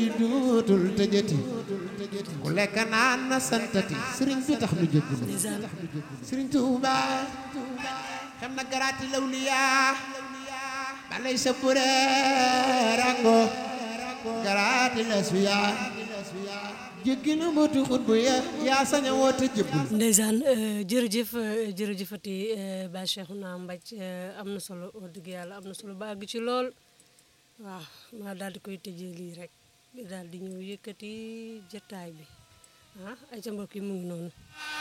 duutul tëjëti ku lekk naan na santati sëriñ bi tax nu jëggulu sëriñ Tuuba xam na garaati lawliyaa balay sa pure rango garaati la suyaa jéggi na mbootu xut bu ya yaa sañ a woote jëbbul ndeysaan jërëjëf jërëjëfati ba Cheikhouna Mbaj am na solo wax dëgg yàlla am na solo ba àgg ci lool waaw ma daal di koy tëjee lii rek daal di ñëw yëkkati jataay bi ah ay ca mbokk yi mu ngi noonu